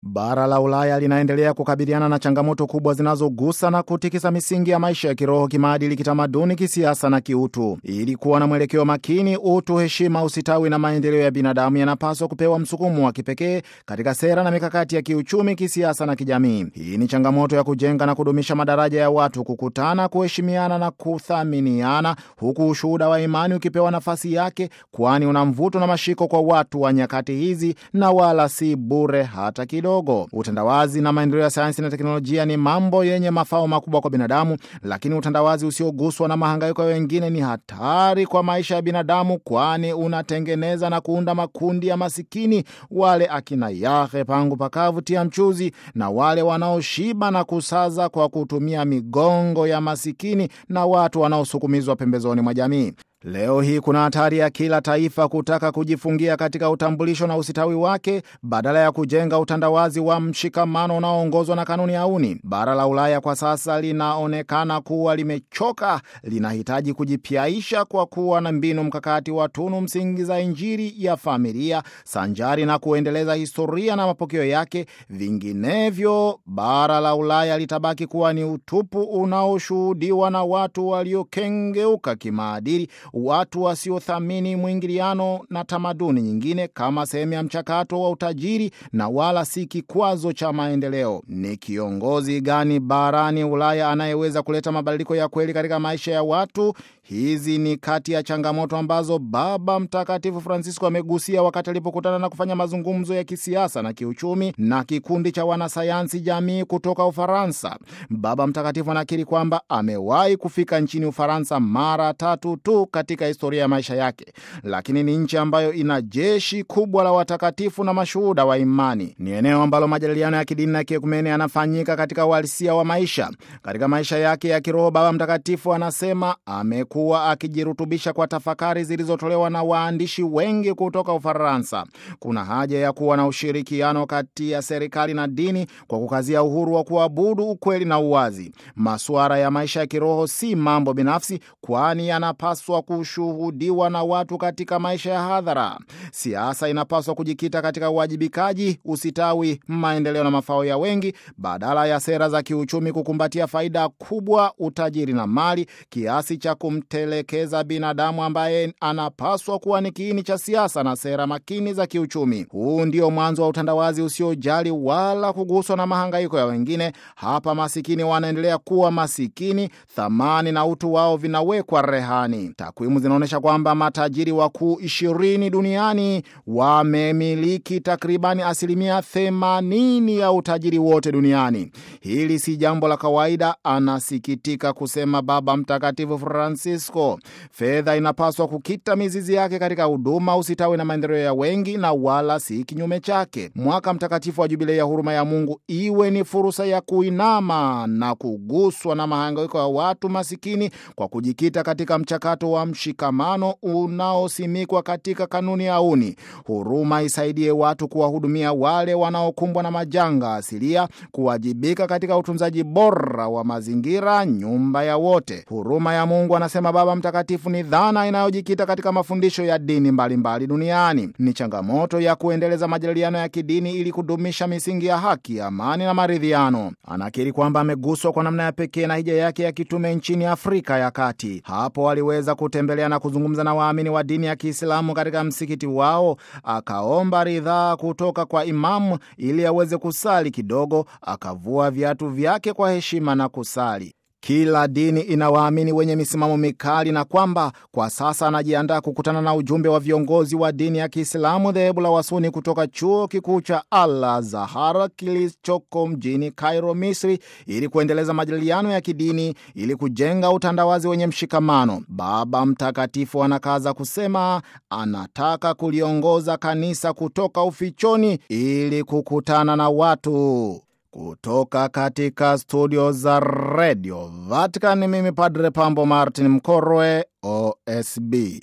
Bara la Ulaya linaendelea kukabiliana na changamoto kubwa zinazogusa na kutikisa misingi ya maisha ya kiroho, kimaadili, kitamaduni, kisiasa na kiutu. Ili kuwa na mwelekeo makini, utu, heshima, usitawi na maendeleo ya binadamu yanapaswa kupewa msukumo wa kipekee katika sera na mikakati ya kiuchumi, kisiasa na kijamii. Hii ni changamoto ya kujenga na kudumisha madaraja ya watu kukutana, kuheshimiana na kuthaminiana, huku ushuhuda wa imani ukipewa nafasi yake, kwani una mvuto na mashiko kwa watu wa nyakati hizi na wala si bure hata kidogo. Utandawazi na maendeleo ya sayansi na teknolojia ni mambo yenye mafao makubwa kwa binadamu, lakini utandawazi usioguswa na mahangaiko ya wengine ni hatari kwa maisha ya binadamu, kwani unatengeneza na kuunda makundi ya masikini, wale akina yahe pangu pakavu tia mchuzi, na wale wanaoshiba na kusaza kwa kutumia migongo ya masikini na watu wanaosukumizwa pembezoni mwa jamii. Leo hii kuna hatari ya kila taifa kutaka kujifungia katika utambulisho na usitawi wake badala ya kujenga utandawazi wa mshikamano unaoongozwa na kanuni ya uni. Bara la Ulaya kwa sasa linaonekana kuwa limechoka, linahitaji kujipyaisha kwa kuwa na mbinu mkakati wa tunu msingi za Injili ya familia sanjari na kuendeleza historia na mapokeo yake. Vinginevyo, bara la Ulaya litabaki kuwa ni utupu unaoshuhudiwa na watu waliokengeuka kimaadili watu wasiothamini mwingiliano na tamaduni nyingine kama sehemu ya mchakato wa utajiri na wala si kikwazo cha maendeleo. Ni kiongozi gani barani Ulaya anayeweza kuleta mabadiliko ya kweli katika maisha ya watu? Hizi ni kati ya changamoto ambazo Baba Mtakatifu Francisco amegusia wakati alipokutana na kufanya mazungumzo ya kisiasa na kiuchumi na kikundi cha wanasayansi jamii kutoka Ufaransa. Baba Mtakatifu anakiri kwamba amewahi kufika nchini Ufaransa mara tatu tu katika historia ya maisha yake, lakini ni nchi ambayo ina jeshi kubwa la watakatifu na mashuhuda wa imani. Ni eneo ambalo majadiliano ya kidini na kiekumene yanafanyika katika uhalisia wa maisha. Katika maisha yake ya kiroho, Baba Mtakatifu anasema amekuwa akijirutubisha kwa tafakari zilizotolewa na waandishi wengi kutoka Ufaransa. Kuna haja ya kuwa na ushirikiano kati ya serikali na dini kwa kukazia uhuru wa kuabudu, ukweli na uwazi. Masuala ya maisha ya kiroho si mambo binafsi, kwani yanapaswa kushuhudiwa na watu katika maisha ya hadhara. Siasa inapaswa kujikita katika uwajibikaji, usitawi, maendeleo na mafao ya wengi, badala ya sera za kiuchumi kukumbatia faida kubwa, utajiri na mali, kiasi cha kumtelekeza binadamu ambaye anapaswa kuwa ni kiini cha siasa na sera makini za kiuchumi. Huu ndio mwanzo wa utandawazi usiojali wala kuguswa na mahangaiko ya wengine. Hapa masikini wanaendelea kuwa masikini, thamani na utu wao vinawekwa rehani. Takwimu zinaonyesha kwamba matajiri wakuu ishirini duniani wamemiliki takribani asilimia themanini ya utajiri wote duniani. Hili si jambo la kawaida, anasikitika kusema Baba Mtakatifu Francisco. Fedha inapaswa kukita mizizi yake katika huduma, usitawi na maendeleo ya wengi, na wala si kinyume chake. Mwaka mtakatifu wa Jubilei ya huruma ya Mungu iwe ni fursa ya kuinama na kuguswa na mahangaiko ya watu masikini kwa kujikita katika mchakato wa mshikamano unaosimikwa katika kanuni ya uni. Huruma isaidie watu kuwahudumia wale wanaokumbwa na majanga asilia, kuwajibika katika utunzaji bora wa mazingira, nyumba ya wote. Huruma ya Mungu, anasema Baba Mtakatifu, ni dhana inayojikita katika mafundisho ya dini mbalimbali mbali duniani. Ni changamoto ya kuendeleza majadiliano ya kidini ili kudumisha misingi ya haki, amani na maridhiano. Anakiri kwamba ameguswa kwa namna ya pekee na hija yake ya kitume nchini Afrika ya Kati. Hapo aliweza kutembelea na kuzungumza na waamini wa dini ya Kiislamu katika msikiti wao, akaomba ridhaa kutoka kwa imamu ili aweze kusali kidogo, akavua viatu vyake kwa heshima na kusali. Kila dini ina waamini wenye misimamo mikali na kwamba kwa sasa anajiandaa kukutana na ujumbe wa viongozi wa dini ya Kiislamu dhehebu la Wasuni kutoka chuo kikuu cha Al Azhar kilichoko mjini Cairo, Misri, ili kuendeleza majadiliano ya kidini ili kujenga utandawazi wenye mshikamano. Baba Mtakatifu anakaza kusema anataka kuliongoza kanisa kutoka ufichoni ili kukutana na watu kutoka katika studio za redio Vatican. Mimi Padre Pambo Martin Mkorwe, OSB.